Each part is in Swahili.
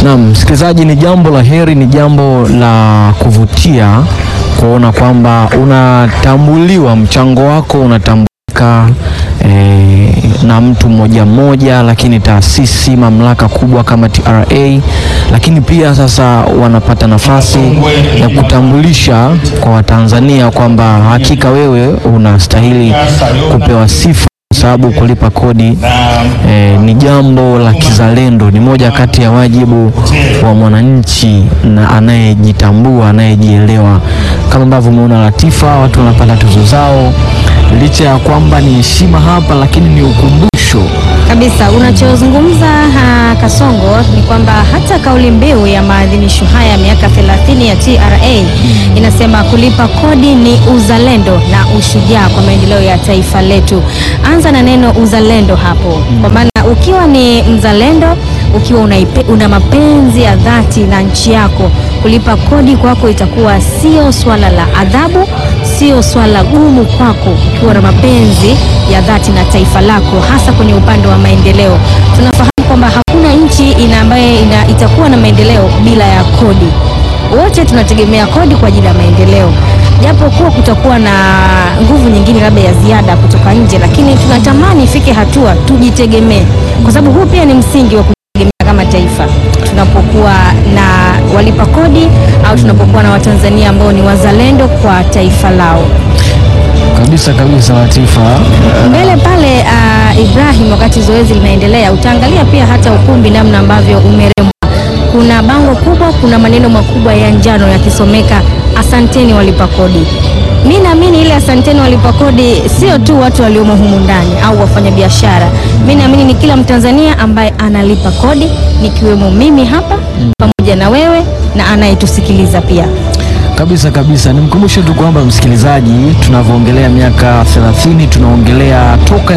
Naam, msikilizaji, ni jambo la heri, ni jambo la kuvutia kuona kwamba unatambuliwa, mchango wako unatambulika eh, na mtu mmoja mmoja, lakini taasisi, mamlaka kubwa kama TRA, lakini pia sasa wanapata nafasi ya kutambulisha kwa Watanzania kwamba hakika wewe unastahili kupewa sifa kwa sababu kulipa kodi eh, ni jambo la kizalendo, ni moja kati ya wajibu wa mwananchi na anayejitambua, anayejielewa. Kama ambavyo umeona Latifa, watu wanapata tuzo zao, licha ya kwamba ni heshima hapa, lakini ni ukumbusho Kabisa, unachozungumza ha, Kasongo ni kwamba hata kauli mbiu ya maadhimisho haya ya miaka 30 ya TRA inasema kulipa kodi ni uzalendo na ushujaa kwa maendeleo ya taifa letu. Anza na neno uzalendo hapo, kwa maana ukiwa ni mzalendo, ukiwa unaipe, una mapenzi ya dhati na nchi yako, kulipa kodi kwako itakuwa sio swala la adhabu, sio swala gumu kwako, ukiwa na mapenzi ya dhati na taifa lako, hasa kwenye upande wa maendeleo. Tunafahamu kwamba hakuna nchi ina ambaye ina, itakuwa na maendeleo bila ya kodi. Wote tunategemea kodi kwa ajili ya maendeleo, japo kuwa kutakuwa na nguvu nyingine labda ya ziada kutoka nje, lakini tunatamani ifike hatua tujitegemee, kwa sababu huu pia ni msingi wa kujitegemea kama taifa, tunapokuwa na walipa kodi au tunapokuwa na Watanzania ambao ni wazalendo kwa taifa lao. kabisa kabisa. Latifa, Mbele pale uh, Ibrahim, wakati zoezi linaendelea, utaangalia pia hata ukumbi namna ambavyo umerembwa. Kuna bango kubwa, kuna maneno makubwa ya njano yakisomeka asanteni walipa kodi. Mi naamini ile asanteni walipa kodi sio tu watu waliomo humu ndani au wafanyabiashara. Mi naamini ni kila Mtanzania ambaye analipa kodi, nikiwemo mimi hapa pamoja na wewe na anayetusikiliza pia. kabisa kabisa. Nimkumbushe tu kwamba msikilizaji, tunavyoongelea miaka 30 tunaongelea toka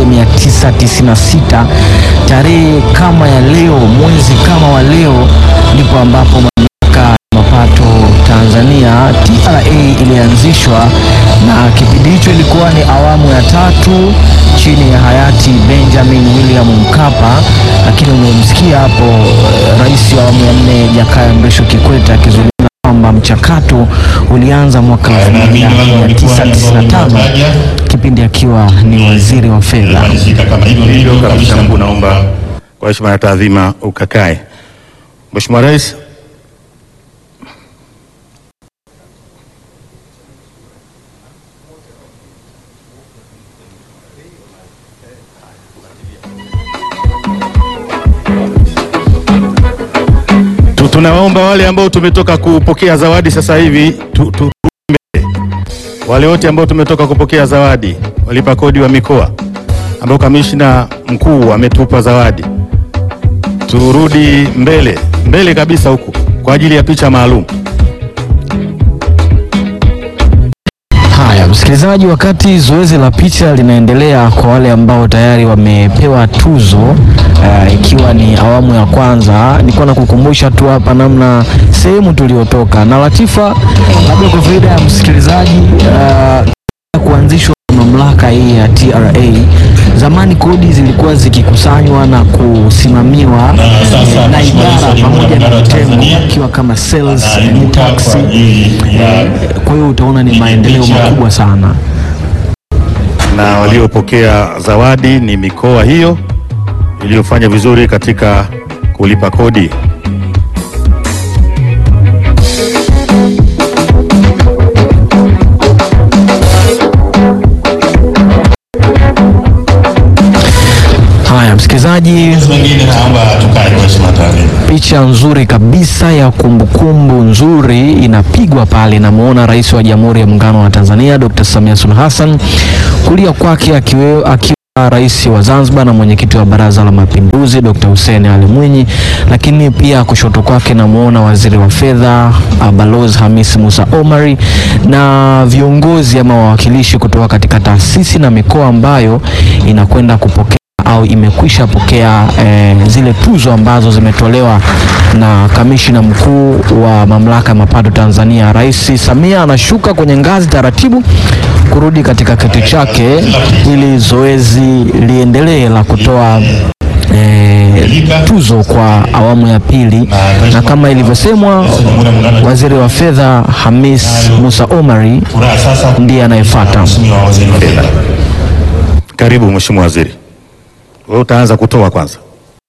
1996 tarehe kama ya leo, mwezi kama wa leo, ndipo ambapo mamlaka ya mapato Tanzania TRA ilianzishwa, na kipindi hicho ilikuwa ni awamu ya tatu chini ya hayati Benjamin William Mkapa, lakini umemsikia hapo eh, rais wa awamu ya nne Jakaya Mrisho Kikwete akizungumza kwamba mchakato ulianza mwaka Haya, naamini wale walikuwa ambao 1995 nimewataja. kipindi akiwa ni waziri wa fedha. Malizika kama hivyo ndivyo kabisa. Mungu, naomba kwa heshima na taadhima ukakae. Mheshimiwa Rais, Tu- tunawaomba wale ambao tumetoka kupokea zawadi sasa hivi tu, tu, wale wote ambao tumetoka kupokea zawadi, walipa kodi wa mikoa ambao kamishna mkuu ametupa zawadi, turudi mbele mbele kabisa huku kwa ajili ya picha maalum. Haya, msikilizaji, wakati zoezi la picha linaendelea kwa wale ambao tayari wamepewa tuzo eh, ikiwa ni awamu ya kwanza, nilikuwa nakukumbusha tu hapa namna sehemu tuliotoka na Latifa, labda kwa faida ya msikilizaji eh, kuanzishwa kwa mamlaka hii ya TRA, zamani kodi zilikuwa zikikusanywa na kusimamiwa Na sasa eh, na Mheshimiwa Rais wa idara Jamhuri ya pamoja na Muungano wa vitengo Tanzania ikiwa kama sales and anaibuka tax. kwa ajili ya Eh, Kwa hiyo utaona ni maendeleo picha. makubwa sana. na waliopokea zawadi ni mikoa hiyo iliyofanya vizuri katika kulipa kodi. Haya, msikilizaji, Mwingine naomba tukae kwa heshima na taadhima. picha nzuri kabisa ya kumbukumbu nzuri inapigwa pale. Namuona Rais wa Jamhuri ya Muungano wa Tanzania Dr. Samia Suluhu Hassan, kulia kwake akiwe, akiwa Rais wa Zanzibar na mwenyekiti wa Baraza la Mapinduzi Dr. Hussein Ali Mwinyi, lakini pia kushoto kwake namuona Waziri wa Fedha ah, Balozi Hamis Musa Omari na viongozi ama wawakilishi kutoka katika taasisi na mikoa ambayo inakwenda kupokea au imekwisha pokea eh, zile tuzo ambazo zimetolewa na kamishina mkuu wa mamlaka ya mapato Tanzania. Rais Samia anashuka kwenye ngazi taratibu kurudi katika kiti chake ili zoezi liendelee la kutoa eh, tuzo kwa awamu ya pili, na kama ilivyosemwa, waziri wa fedha Hamis Musa Omari ndiye anayefuata. Karibu Mheshimiwa Waziri, wewe utaanza kutoa kwanza.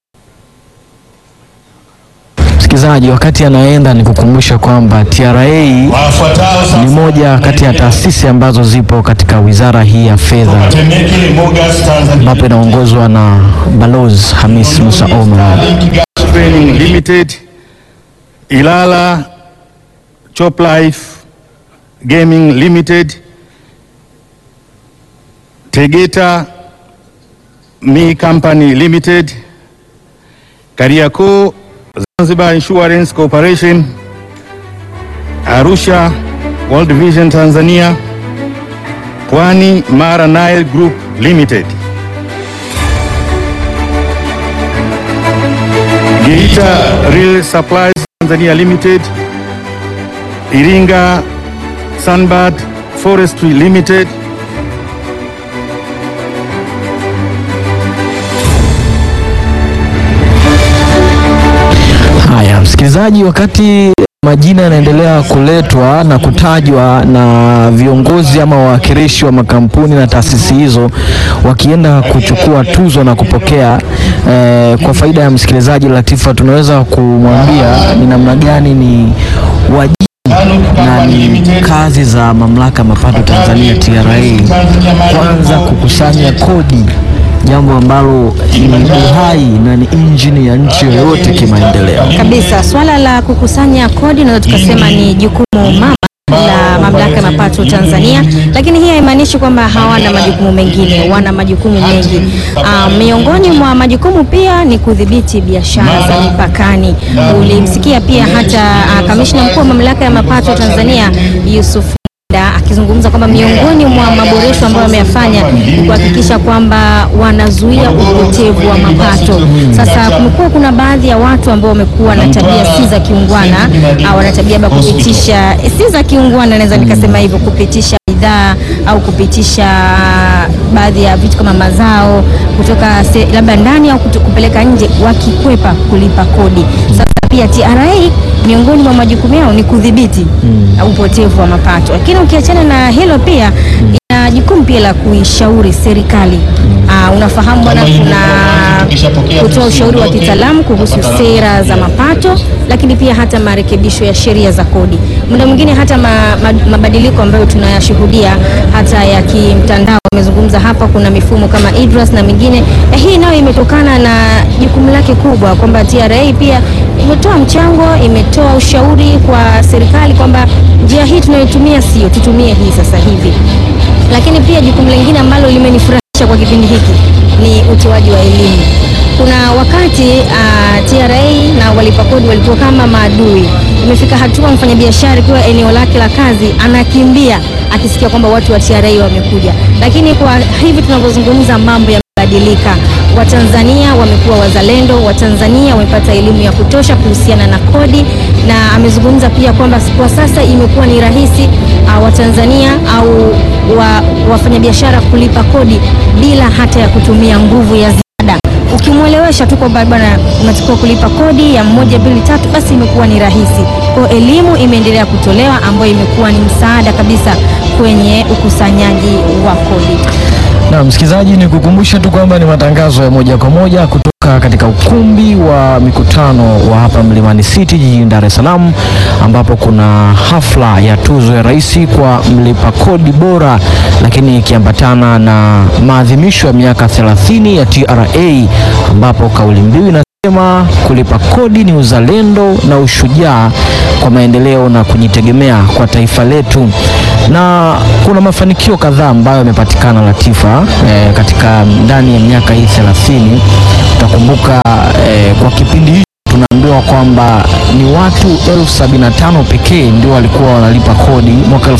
Msikilizaji, wakati anaenda ni kukumbusha kwamba TRA ni moja kati ya taasisi ambazo zipo katika wizara hii ya fedha ambapo inaongozwa na Balozi Hamis Musa Omar. Training Limited, Ilala Chop Life Gaming Limited, Tegeta Mi Company Limited, Kariakoo Zanzibar Insurance Corporation, Arusha World Vision Tanzania, Pwani Mara Nile Group Limited. Geita Real Supplies Tanzania Limited, Iringa Sunbird Forestry Limited, Haya, msikilizaji, wakati majina yanaendelea kuletwa na kutajwa na viongozi ama wawakilishi wa makampuni na taasisi hizo wakienda kuchukua tuzo na kupokea eh, kwa faida ya msikilizaji Latifa, tunaweza kumwambia ni namna gani ni wajibu na ni kazi za mamlaka ya mapato Tanzania TRA kwanza kukusanya kodi, jambo ambalo ni uhai na ni injini ya nchi yoyote kimaendeleo. Kabisa, swala la kukusanya kodi naweza tukasema ni jukumu mama la mamlaka ya mapato Tanzania, lakini hii haimaanishi kwamba hawana majukumu mengine, wana majukumu mengi. Ah, miongoni mwa majukumu pia ni kudhibiti biashara za mipakani. Ulimsikia pia hata ah, kamishna mkuu wa mamlaka ya mapato Tanzania Yusuf Da, akizungumza kwamba miongoni mwa maboresho ambayo wameyafanya ni kuhakikisha kwamba wanazuia upotevu wa mapato. Sasa kumekuwa kuna baadhi ya watu ambao wamekuwa na tabia si za kiungwana, au wana tabia ya kupitisha si za kiungwana, naweza nikasema hivyo, kupitisha bidhaa au kupitisha baadhi ya vitu kama mazao kutoka se, labda ndani au kutu- kupeleka nje, wakikwepa kulipa kodi. Sasa pia TRA miongoni mwa majukumu yao ni kudhibiti uh, upotevu wa mapato, lakini ukiachana na hilo pia ina jukumu pia la kuishauri serikali. Uh, unafahamu bwana, kuna kutoa ushauri wa kitaalamu kuhusu sera za mapato, lakini pia hata marekebisho ya sheria za kodi. Muda mwingine hata ma, ma, mabadiliko ambayo tunayashuhudia hata ya kimtandao, amezungumza hapa, kuna mifumo kama IDRAS na mingine eh, hii nayo imetokana na jukumu lake kubwa kwamba TRA pia imetoa mchango, imetoa ushauri kwa serikali kwamba njia hii tunayotumia sio, tutumie hii sasa hivi. Lakini pia jukumu lingine ambalo limenifurahisha kwa kipindi hiki ni utoaji wa elimu. Kuna wakati uh, TRA na walipa kodi walikuwa kama maadui. Imefika hatua mfanyabiashara ikiwa eneo lake la kazi anakimbia akisikia kwamba watu wa TRA wamekuja, lakini kwa hivi tunavyozungumza mambo yamebadilika. Watanzania wamekuwa wazalendo, Watanzania wamepata elimu ya kutosha kuhusiana na kodi, na amezungumza pia kwamba kwa sasa imekuwa ni rahisi uh, Watanzania au wa, wafanyabiashara kulipa kodi bila hata ya kutumia nguvu ya ziada. Ukimwelewesha tu kwamba bwana, unatakiwa kulipa kodi ya moja mbili tatu, basi imekuwa ni rahisi. Kwa hiyo elimu imeendelea kutolewa ambayo imekuwa ni msaada kabisa kwenye ukusanyaji wa kodi. Na msikilizaji, ni kukumbusha tu kwamba ni matangazo ya moja kwa moja kutoka katika ukumbi wa mikutano wa hapa Mlimani City jijini Dar es Salaam, ambapo kuna hafla ya tuzo ya rais kwa mlipa kodi bora, lakini ikiambatana na maadhimisho ya miaka 30 ya TRA, ambapo kauli mbiu inasema kulipa kodi ni uzalendo na ushujaa kwa maendeleo na kujitegemea kwa taifa letu na kuna mafanikio kadhaa ambayo yamepatikana Latifa, eh, katika ndani ya miaka hii 30. Utakumbuka eh, kwa kipindi hicho tunaambiwa kwamba ni watu elfu sabini na tano pekee ndio walikuwa wanalipa kodi mwaka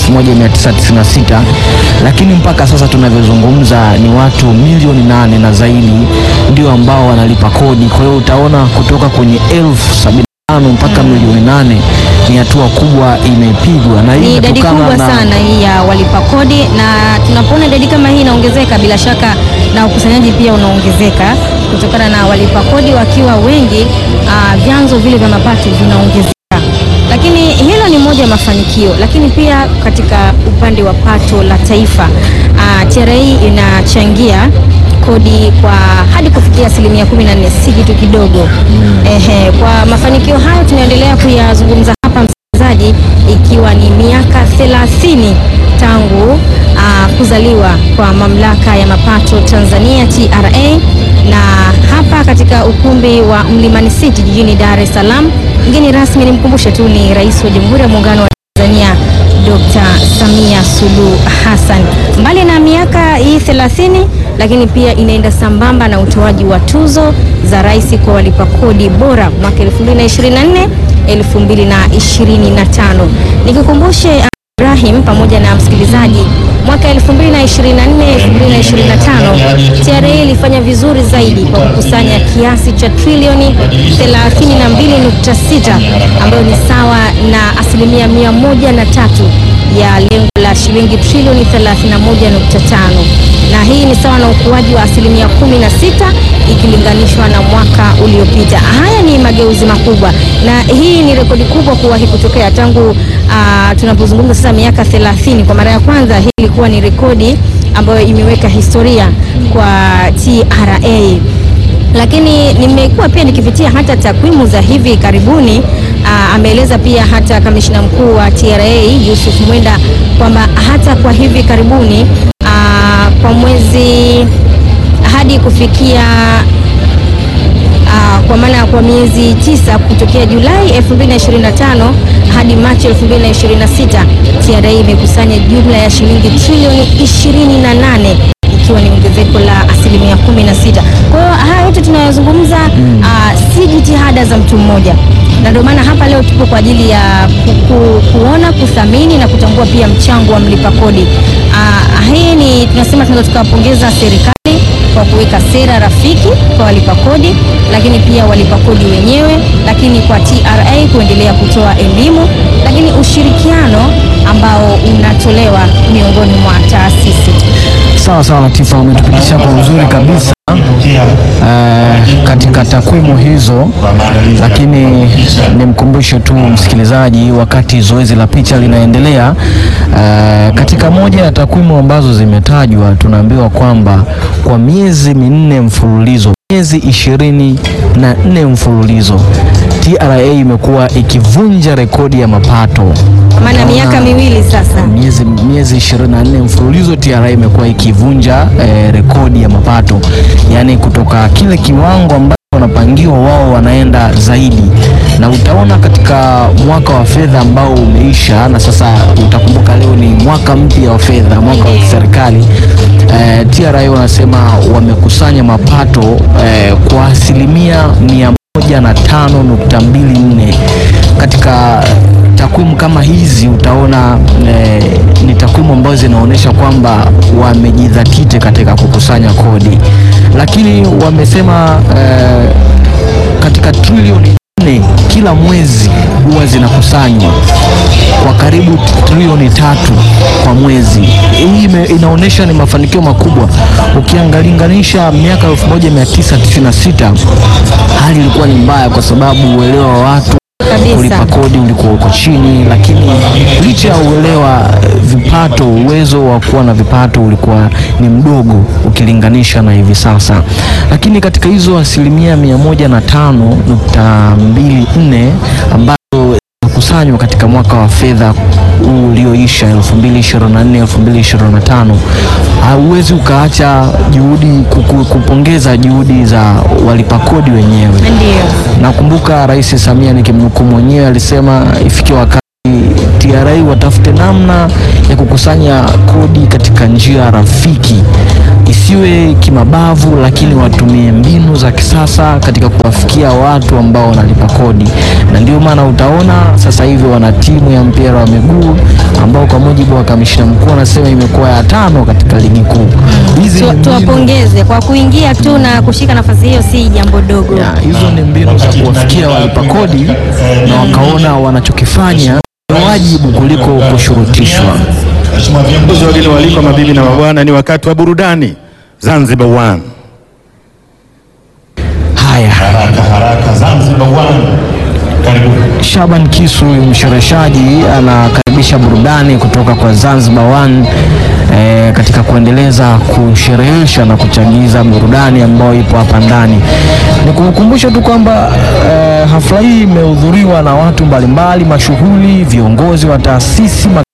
1996, lakini mpaka sasa tunavyozungumza ni watu milioni nane na zaidi ndio ambao wanalipa kodi. Kwa hiyo utaona kutoka kwenye elfu sabini na tano tano mpaka milioni nane ni hatua kubwa imepigwa, na hii Ni idadi imetokana kubwa na- sana hii ya walipa kodi, na tunapoona idadi kama hii inaongezeka, bila shaka na ukusanyaji pia unaongezeka kutokana na walipa kodi wakiwa wengi, ah, vyanzo vile vya mapato vinaongezeka. Lakini hilo ni moja ya mafanikio, lakini pia katika upande wa pato la taifa ah, TRA inachangia kodi kwa hadi kufikia asilimia 14, si kitu kidogo. Ehe, kwa mafanikio hayo tunaendelea kuyazungumza hapa msikilizaji, ikiwa ni miaka 30 tangu ah, kuzaliwa kwa mamlaka ya mapato Tanzania TRA, na hapa katika ukumbi wa Mlimani City jijini Dar es Salaam, mgeni rasmi nimkumbushe tu ni Rais wa Jamhuri ya Muungano wa Tanzania Dr. Samia Suluhu Hassan. Mbali na miaka hii 30, lakini pia inaenda sambamba na utoaji wa tuzo za rais kwa walipa kodi bora mwaka 2024 2025. Nikikumbushe Ibrahim pamoja na msikilizaji, mwaka 2024 2025 TRA ilifanya vizuri zaidi kwa kukusanya kiasi cha trilioni 32.6 ambayo ni sawa na asilimia 103 ya lengo la shilingi trilioni 31.5 na hii ni sawa na ukuaji wa asilimia 16 ikilinganishwa na mwaka uliopita. Haya ni mageuzi makubwa na hii ni rekodi kubwa kuwahi kutokea tangu ah, tunapozungumza sasa miaka 30. Kwa mara ya kwanza hii ilikuwa ni rekodi ambayo imeweka historia kwa TRA lakini nimekuwa pia nikipitia hata takwimu za hivi karibuni. Aa, ameeleza pia hata kamishna mkuu wa TRA Yusuf Mwenda kwamba hata kwa hivi karibuni aa, kwa mwezi hadi kufikia Ah, kwa maana kwa miezi tisa kutokea Julai 2025 hadi Machi 2026 TRA imekusanya jumla ya shilingi trilioni 28 ikiwa ni ongezeko la asilimia 16. Kwa hiyo haya yote tunayozungumza ah, si jitihada za mtu mmoja, na ndio maana hapa leo tupo kwa ajili ya ku, ku, kuona kuthamini na kutambua pia mchango wa mlipa kodi. Ah, hii ni tunasema tunaweza tukawapongeza serikali kwa kuweka sera rafiki kwa walipa kodi, lakini pia walipa kodi wenyewe, lakini kwa TRA kuendelea kutoa elimu, lakini ushirikiano ambao unatolewa miongoni mwa taasisi. Sawa sawa, Latifa, umetupitisha kwa uzuri kabisa eh, katika takwimu hizo, lakini nimkumbushe tu msikilizaji, wakati zoezi la picha linaendelea, eh, katika moja ya takwimu ambazo zimetajwa, tunaambiwa kwamba kwa miezi minne mfululizo miezi ishirini na nne mfululizo TRA imekuwa ikivunja rekodi ya mapato Kwa maana Utaona- miaka miwili sasa. miezi miezi 24 mfululizo TRA imekuwa ikivunja eh, rekodi ya mapato, yaani kutoka kile kiwango ambacho wanapangiwa wao wanaenda zaidi, na utaona katika mwaka wa fedha ambao umeisha, na sasa utakumbuka leo ni mwaka mpya wa fedha, mwaka wa serikali eh, TRA wanasema wamekusanya mapato eh, kwa asilimia mia moja na tano nukta mbili nne katika takwimu kama hizi utaona eh, ni takwimu ambazo zinaonyesha kwamba wamejidhatiti katika kukusanya kodi, lakini wamesema eh, katika trilioni nne kila mwezi huwa zinakusanywa kwa karibu trilioni tatu kwa mwezi. Hii ime- inaonyesha ni mafanikio makubwa. Ukiangalinganisha miaka 1996 hali ilikuwa ni mbaya, kwa sababu uelewa wa watu Kabisa. kulipa kodi ulikuwa uko chini, lakini licha ya uelewa, eh, vipato, uwezo wa kuwa na vipato ulikuwa ni mdogo ukilinganisha na hivi sasa. Lakini katika hizo asilimia mia moja na tano nukta mbili nne ambazo kusanywa katika mwaka wa fedha huu ulioisha 2024 2025, hauwezi ukaacha juhudi kuku- kupongeza juhudi za walipa kodi wenyewe. Ndio. Nakumbuka Rais Samia nikimnukuu mwenyewe alisema ifikie wakati TRA watafute namna ya kukusanya kodi katika njia rafiki, isiwe kimabavu, lakini watumie mbinu za kisasa katika kuwafikia watu ambao wanalipa kodi, na ndio maana utaona sasa hivi wana timu ya mpira wa miguu ambao kwa mujibu wa kamishna mkuu anasema imekuwa ya tano katika ligi kuu. Hizi Tu- ni mbinu- Tuwapongeze kwa kuingia tu na kushika nafasi hiyo, si jambo dogo. ya, hizo ni mbinu za kuwafikia kuwatumikia walipa kodi na wakaona wanachokifanya ni wajibu kuliko kushurutishwa. Viongozi wageni waalikwa, mabibi na mabwana, ni wakati wa burudani Zanzibar One. Haya, Haraka haraka Zanzibar One. Karibu. Shaban Kisu huyu mshereheshaji anakaribisha burudani kutoka kwa Zanzibar One eh, katika kuendeleza kusherehesha na kuchagiza burudani ambayo ipo hapa ndani. Ni kukumbusha tu kwamba eh, hafla hii imehudhuriwa na watu mbalimbali mashuhuri, viongozi wa taasisi ma-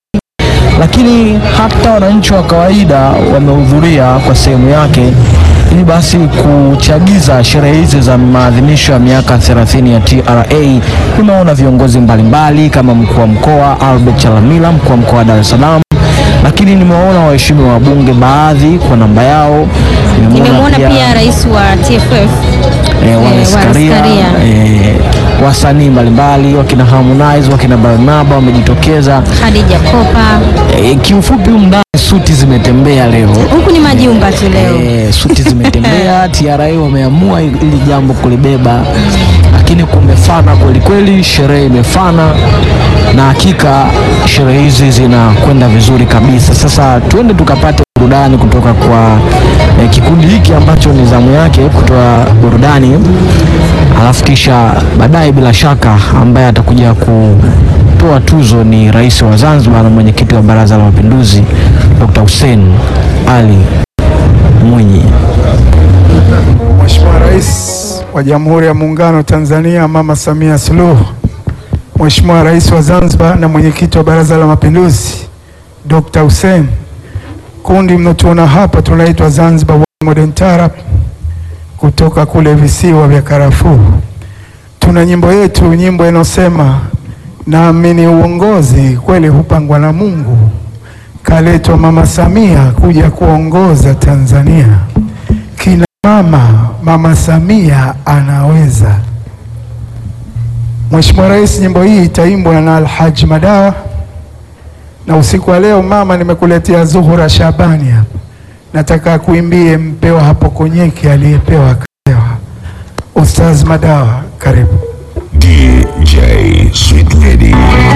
lakini hata wananchi wa kawaida wamehudhuria kwa sehemu yake ili basi kuchagiza sherehe hizi za maadhimisho ya miaka 30 ya TRA. Nimeona viongozi mbalimbali kama mkuu wa mkoa Albert Chalamila, mkuu wa mkoa wa Dar es Salaam, lakini nimewaona waheshimiwa wabunge baadhi kwa namba yao. Nimemwona pia rais wa TFF eh, eh, Wallace Wallace Karia, Karia. eh, wasanii mbalimbali wakina Harmonize wakina Barnaba wamejitokeza. Khadija Kopa. E, kiufupi humu ndani suti zimetembea leo. Huku ni majumba tu leo. E, suti zimetembea. TRA wameamua ili jambo kulibeba, lakini kumefana kweli kweli, sherehe imefana na hakika sherehe hizi zinakwenda vizuri kabisa. Sasa tuende tukapate burudani kutoka kwa e, kikundi hiki ambacho ni zamu yake kutoa burudani, alafu kisha baadaye bila shaka ambaye atakuja kutoa tuzo ni rais wa Zanzibar na mwenyekiti wa Baraza la Mapinduzi Dr. Hussein Ali Mwinyi. Mheshimiwa Rais wa Jamhuri ya Muungano wa Tanzania Mama Samia Suluhu, Mheshimiwa Rais wa Zanzibar na mwenyekiti wa Baraza la Mapinduzi Dr. Hussein, kundi mnaotuona hapa tunaitwa Zanzibar One Modern Taarab kutoka kule visiwa vya karafuu. Tuna nyimbo yetu, nyimbo inayosema naamini uongozi kweli hupangwa na Mungu, kaletwa Mama Samia kuja kuongoza Tanzania kina mama, Mama Samia anaweza. Mheshimiwa Rais, nyimbo hii itaimbwa na Alhaji Madawa, na usiku wa leo mama, nimekuletea Zuhura Shabani hapa, nataka kuimbie mpewa hapo konyeki aliyepewa kapewa. Ustaz Madawa, karibu. DJ Sweet Lady.